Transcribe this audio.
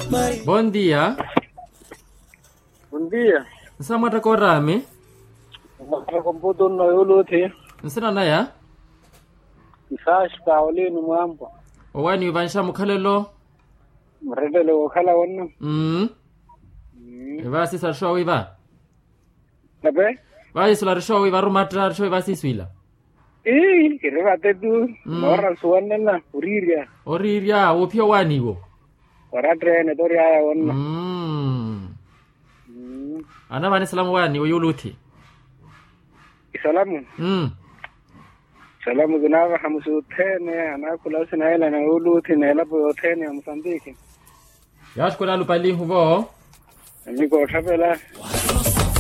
Bom dia. Bom dia. Nsamwata korami. Maka komputo no yuluthi. Nsina naya. Isash kaolini mwambo. Owani vansha mukhalelo. Mredele wakhala wonna. Mm. Iva sisa risho iva. Tabe? Va isula risho iva rumatra risho iva siswila. Eh, kire bate tu. Mm. Nora suwanne na uriria. Oriria wopio wani wo. Ora trene tori aya wonna. Mm. Mm. Ana vani salamu wani uyuluthi. Salamu. Mm. Salamu zinava hamsu tene anakula sinaela na yuluthi na elapo yothene ya Mozambique. Yashkula lupali huvo. Niko thapela